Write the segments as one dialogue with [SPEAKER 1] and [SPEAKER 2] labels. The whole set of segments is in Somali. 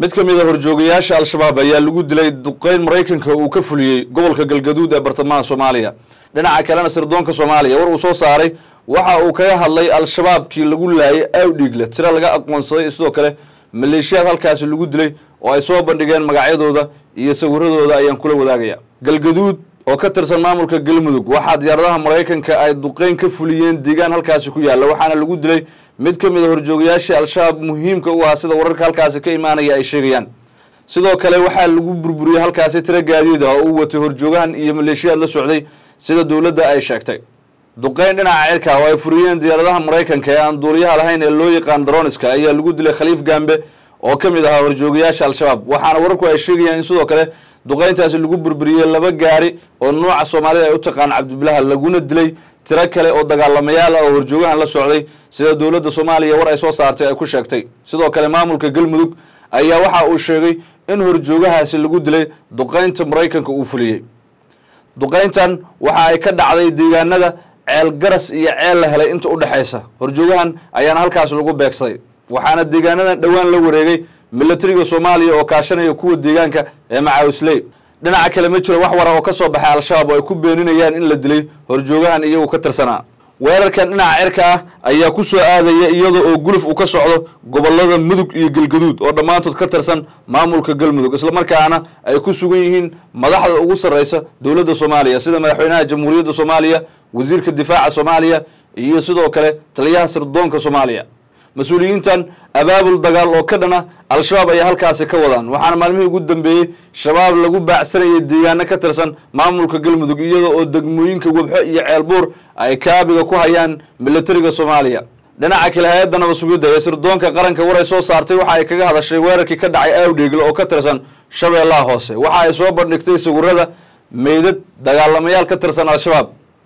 [SPEAKER 1] mid ka mid a horjoogayaasha al-shabaab ayaa lagu dilay duqeyn maraykanka uu ka fuliyey gobolka galgaduud ee bartamaha soomaaliya dhinaca kalena sirdoonka soomaaliya war uu soo saaray waxa uu kaga hadlay al-shabaabkii lagu laayay awdhiigle tiro laga aqoonsaday sidoo kale maleeshiyaad halkaasi lagu dilay oo ay soo bandhigeen magacyadooda iyo sawiradooda ayaan kula wadaagaya galgaduud oo ka tirsan maamulka galmudug waxaa diyaaradaha maraykanka ay duqeyn ka fuliyeen deegaan halkaasi ku yaalla waxaana lagu dilay mid ka mid a horjoogayaashii al-shabaab muhiimka u ahaa sida wararka halkaasi ka imaanaya ay sheegayaan sidoo kale waxaa lagu burburiyey halkaasi tiro gaadiid ah oo uu watay horjoogahan iyo maleeshiyaad la socday sida dowladda ay sheegtay duqeyn dhinaca cirka oo ay furiyeen diyaaradaha maraykanka ee aan duuliyaha lahayn ee loo yaqaan daroniska ayaa lagu dilay khaliif gambe oo ka mid ahaa horjoogayaasha al-shabaab waxaana wararku ay sheegayaan in sidoo kale duqeyntaasi lagu burburiyey laba gaari oo nooca soomaalida ay u taqaan cabdibilaha laguna dilay tiro kale oo dagaalamayaal ah oo horjoogahan la socday sida dowladda soomaaliya war ay soo saartay ay ku sheegtay sidoo kale maamulka galmudug ayaa waxa uu sheegay in horjoogahaasi lagu dilay duqeynta maraykanka uu fuliyey duqeyntan waxa ay ka dhacday deegaanada ceel garas iyo ceel la helay inta u dhexaysa horjoogahan ayaana halkaas lagu beegsaday waxaana deegaanadan dhowaan la wareegay milatariga soomaaliya oo kaashanaya kuwa deegaanka ee macaawisley dhinaca kale ma jiro wax wara oo ka soo baxay al-shabaab oo ay ku beeninayaan in la dilay horjoogahan iyagu ka tirsanaa weerarkan dhinaca cirka ah ayaa ku soo aadaya iyada oo guluf uu ka socdo gobolada mudug iyo galgaduud oo dhammaantood ka tirsan maamulka galmudug islamarkaana ay ku sugan yihiin madaxda ugu sarreysa dowladda soomaaliya sida madaxweynaha jamhuuriyadda soomaaliya wasiirka difaaca soomaaliya iyo sidoo kale taliyaha sirdoonka soomaaliya mas-uuliyiintan abaabul dagaal oo ka dhana al-shabaab ayaa halkaasi ka wadaan waxaana maalmihii ugu dambeeyey shabaab lagu baacsanayay deegaano ka tirsan maamulka galmudug iyada oo degmooyinka webxo iyo ceelbuur ay kaabiga ku hayaan milatariga soomaaliya dhinaca kale hay-adda nabad sugidda ee sirdoonka qaranka war ay soo saartay waxa ay kaga hadashay weerarkii ka dhacay awdheegle oo ka tirsan shabeellaha hoose waxa ay soo bandhigtay sawirada meydad dagaalamayaal ka tirsan al-shabaab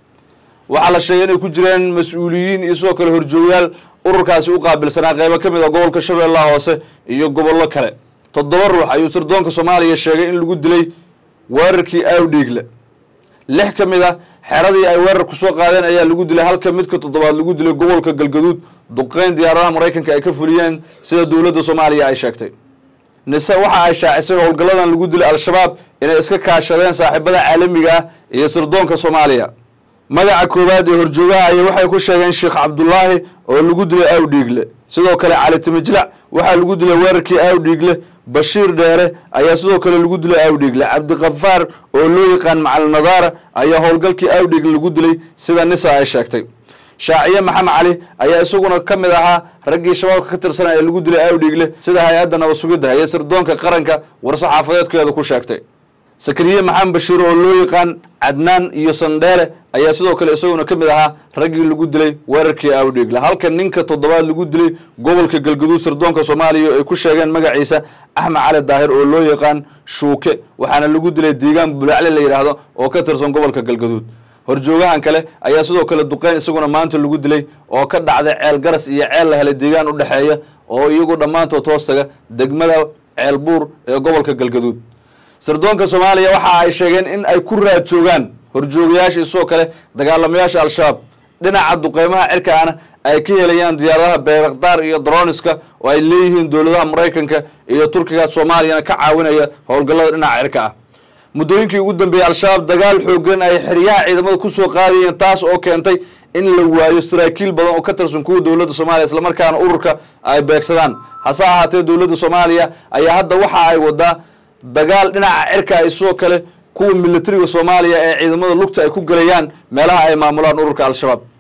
[SPEAKER 1] waxaa la sheegay inay ku jireen mas-uuliyiin iyo sidoo kale horjoogayaal ururkaasi u qaabilsanaa qeybo ka mid a gobolka shabeellaha hoose iyo gobollo kale toddoba ruux ayuu sirdoonka soomaaliya sheegay in lagu dilay weerarkii awdhiigle lix ka mid a xeradii ay weerar kusoo qaadeen ayaa lagu dilay halka midka toddobaad lagu dilay gobolka galgaduud duqeyn diyaaradaha maraykanka ay ka fuliyeen sida dowladda soomaaliya ay sheegtay nise waxa ay shaacisay howlgalladan lagu dilay al-shabaab inay iska kaashadeen saaxiibada caalamiga ah iyo sirdoonka soomaaliya magaca koowaad ee horjoogaha aya waxay ku sheegeen sheekh cabdulaahi oo lagu dilay awdhiigle sidoo kale cali timijlac waxaa lagu dilay weerarkii awdhiigle bashiir dheere ayaa sidoo kale lagu dilay awdhiigle cabdikafaar oo loo yaqaan macalin nadaara ayaa howlgalkii awdhiigle lagu dilay sida nisa ay sheegtay shaaciye maxamed cali ayaa isaguna ka mid ahaa raggii shabaabka ka tirsan ee lagu dilay awdhiigle sida hay-adda nabad sugidda iyo sirdoonka qaranka war-saxaafadeedkeeda ku sheegtay sakariye maxamed bashiir oo loo yaqaan cadnaan iyo sandheere ayaa sidoo kale isaguna ka mid ahaa raggii lagu dilay weerarkii awdhiigle halka ninka toddobaad lagu dilay gobolka galgaduud sirdoonka soomaaliya ay ku sheegeen magaciisa axmed cali daahir oo loo yaqaan shuuke waxaana lagu dilay deegaan bulacle la yidhaahdo oo ka tirsan gobolka galgaduud horjoogahan kale ayaa sidoo kale duqeyn isaguna maanta lagu dilay oo ka dhacday ceel garas iyo ceel la helay deegaan u dhexeeya oo iyagu dhammaantood hoostaga degmada ceel buur ee gobolka galgaduud sirdoonka soomaaliya waxa ay sheegeen in ay ku raad joogaan horjoogayaasha isoo kale dagaalamayaasha al-shabaab dhinaca duqeymaha cirkaana ay ka helayaan diyaaradaha beerakdaar iyo droniska oo ay leeyihiin dowladaha maraykanka iyo turkiga soomaaliyana ka caawinaya howlgallada dhinaca cirka ah muddooyinkii ugu dambeeyey al-shabaab dagaal xoogan ay xeryaha ciidamada kusoo qaadayeen taas oo keentay in la waayo saraakiil badan oo ka tirsan kuwa dowladda soomaaliya islamarkaana ururka ay beegsadaan hase ahaatee dowladda soomaaliya ayaa hadda waxa ay wadaa dagaal dhinaca cirka ay sidoo kale kuwa militariga soomaaliya ee ciidamada lugta ay ku gelayaan meelaha ay maamulaan ururka al-shabaab